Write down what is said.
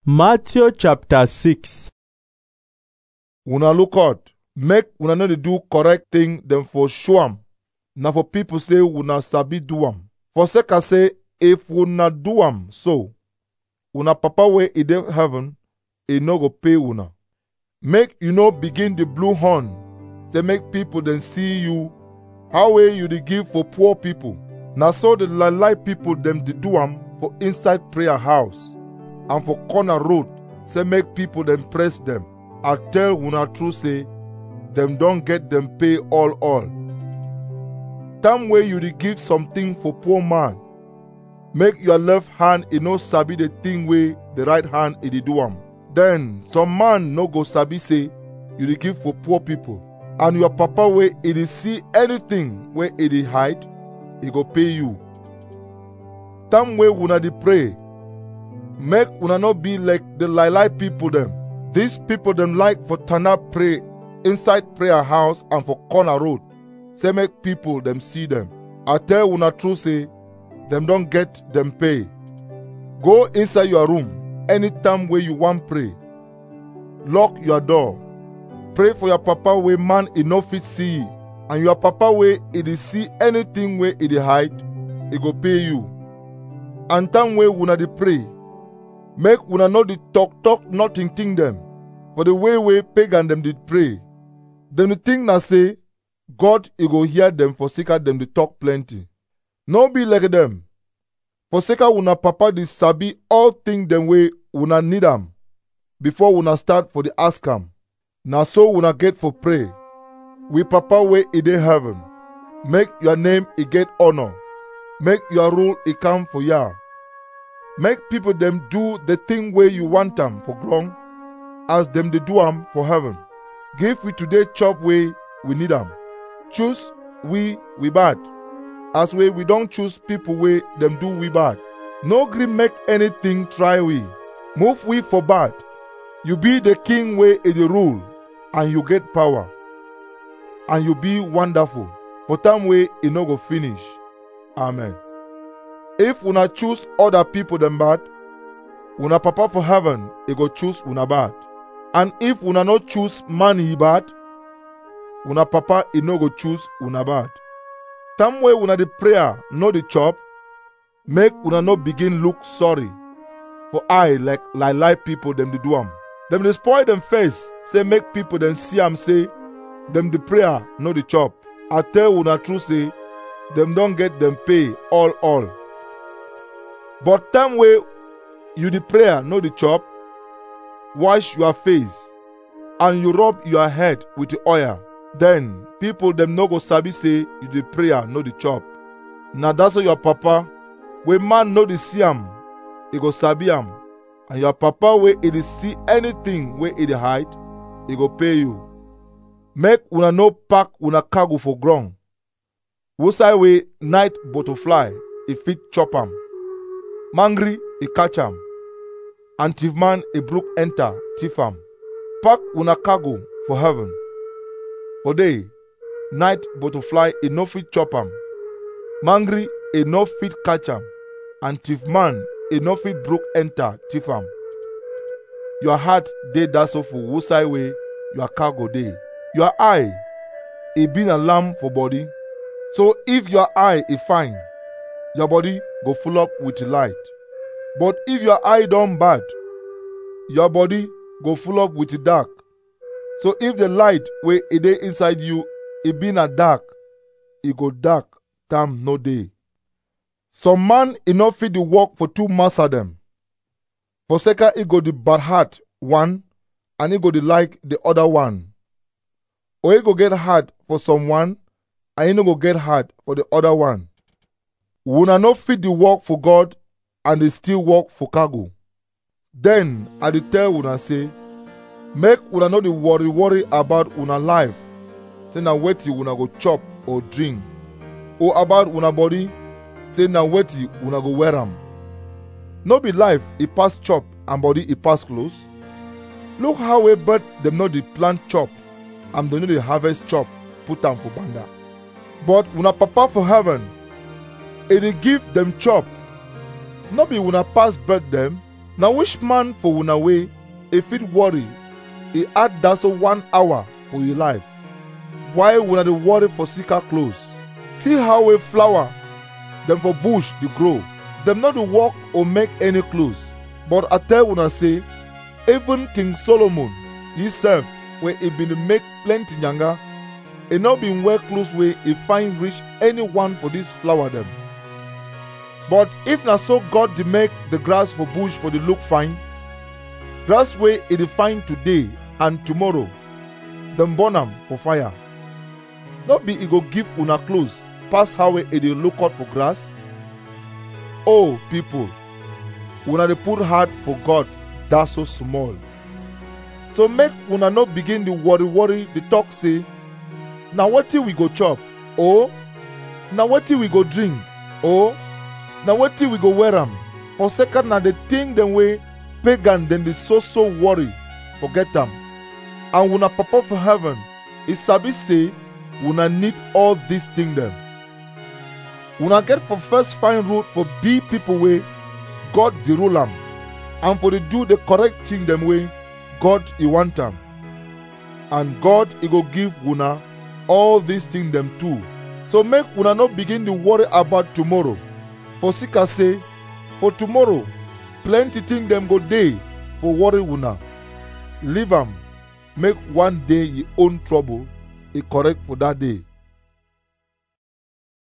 Matthew chapter 6 una look out make una no dey do correct thing dem for show am na for people say una sabi do am for sake of say if una do am so una papa wey e dey heaven e no go pay una make you no begin dey blow horn say make people dem see you how wey you dey give for poor people na so the lie lie people dem dey do am for inside prayer house and for corner road say make people dem press dem i tell una true say dem don get dem pay all all time wey you dey give something for poor man make your left hand e no sabi the thing wey the right hand e dey do am then some man no go sabi say you dey give for poor people and your papa wey e dey see anything wey e dey hide e go pay you time wey una dey pray make una no be like the lie lie people dem these people dem like for tana pray inside prayer house and for corner road say make people dem see dem i tell una true say dem don get dem pay go inside your room anytime wey you wan pray lock your door pray for your papa wey man e no fit see and your papa wey e dey see anything wey e dey hide e go pay you and time wey una dey pray make una no dey talk talk nothing thing dem for the way wey pagan dem dey pray dem dey think na say god e go hear dem for sake of dem dey talk plenty no be like dem for sake of una papa dey sabi all thing dem wey una need am before una start for dey ask am na so una get for pray we papa wey e dey heaven make your name e get honour make your rule e come for ya make people dem do the thing wey you want am for ground as dem dey do am for heaven give we today chop wey we need am choose we we bad as wey we don choose people wey dem do we bad no gree make anything try we move we for bad you be the king wey e dey rule and you get power and you be wonderful for time wey e no go finish amen if una choose other people dem bad una papa for heaven e go choose una bad and if una no choose man e bad una papa e no go choose una bad time wey una dey prayer no dey chop make una no begin look sorry for eye like lie lie people dem dey do am dem dey spoil dem face say make people dem see am say dem dey prayer no dey chop i tell una true say dem don get dem pay all all but time wey you dey prayer no dey chop wash your face and you rub your head with oil then people dem no go sabi say you dey prayer no dey chop na dat so your papa wey man no dey see am e go sabi am and your papa wey e dey see anything wey e dey hide e go pay you make una no pack una cargo for ground wusai wey night butterfly e fit chop am mangry e catch am and thief man e brook enter thief am pack una cargo for heaven for day night butterfly e no fit chop am mangry e no fit catch am and thief man e no fit brook enter thief am your heart dey dat so for wusai wey your cargo dey your eye e be na lamp for body so if your eye e fine your body go full up with light but if your eye don bad your body go full up with dark so if the light wey e dey inside you e be na dark e go dark time no dey some man e no fit dey work for two master dem for sake e go dey bad heart one and e go dey like the other one or e go get heart for someone and e no go get heart for the other one una no fit dey work for god and dey still work for cargo then i dey tell una say make una no dey worry worry about una life say na wetin una go chop or drink or about una body say na wetin una go wear am no be life e pass chop and body e pass clothes look how wey bird dem no dey plant chop and dem no dey harvest chop put am for banda but una papa for heaven e dey give dem chop no be una pass bird dem na which man for una way e fit worry e add dat so one hour for e life while una dey worry for sicker clothes see how a flower dem for bush dey grow dem no dey work or make any clothes but i tell una say even king solomon himself wey e bin dey make plenty yanga e no bin wear clothes wey e find reach any one for dis flower dem but if na so god dey make the grass for bush for dey look fine grass wey e dey find today and tomorrow dem burn am for fire no be e go give una clothes pass how e dey look out for grass oh people una dey put heart for god dat so small so make una no begin dey worry worry dey talk say na wetin we go chop or na wetin we go drink or na wetin we go wear am for second na the thing dem wey pagan dem dey so so worry forget am and una papa for heaven e sabi say una need all dis thing dem una get for first find road for be people wey god dey rule am and for dey do the correct thing dem wey god e want am and god e go give una all dis thing dem too so make una no begin dey worry about tomorrow for sika say for tomorrow plenty thing dem go dey for worry una leave am make one day e own trouble e correct for dat day